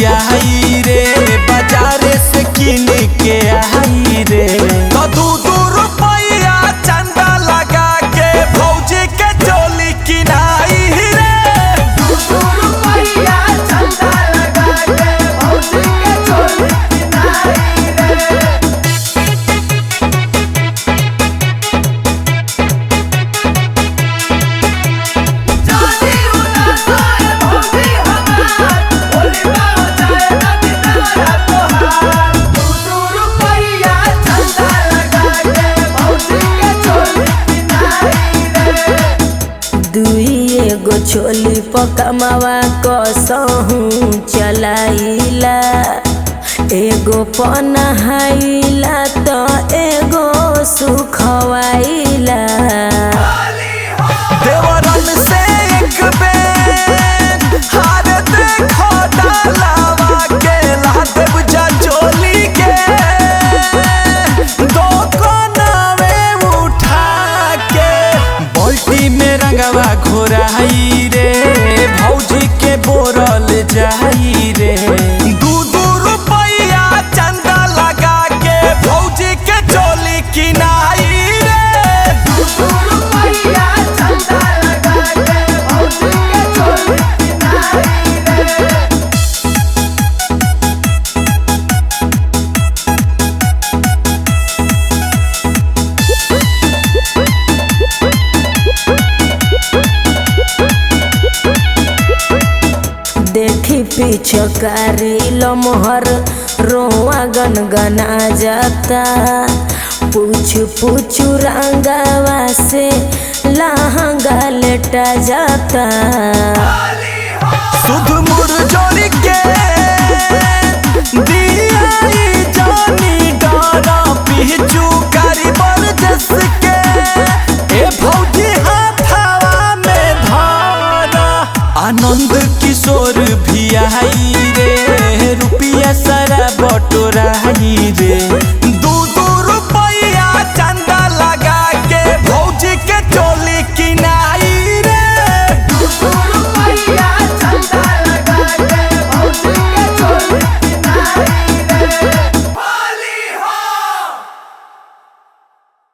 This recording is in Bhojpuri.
लियाई रे बाजारे से किन के आई रे तो दू दू रुपया चंदा लगा के भौजी के चोली किनाई रे दुई एगो छोली पकमावा कसहू चलाइला एगो पनहाइला त एगो सुखवाइला देवरन से एक बेर हार देखो डालावा के लाते बुझा चोली के दो कोनावे उठा के बाल्टी में रंगवा घोराई रे भौजी के बोरल जाई रे दू दू रुपया चंदा लगा के भौजी के चोली किनाई रे देखी पिछकारी लमहर रोआ गनगना जाता पूछ पूछ रंगावा से लहंगा लेटा जाता सुध मुरझोरी के दियाई जानी डारा पिचू कारी बरजस के ए भौजी हाथावा में धारा आनंद किशोर भी आई रे रुपिया सारा बटोराई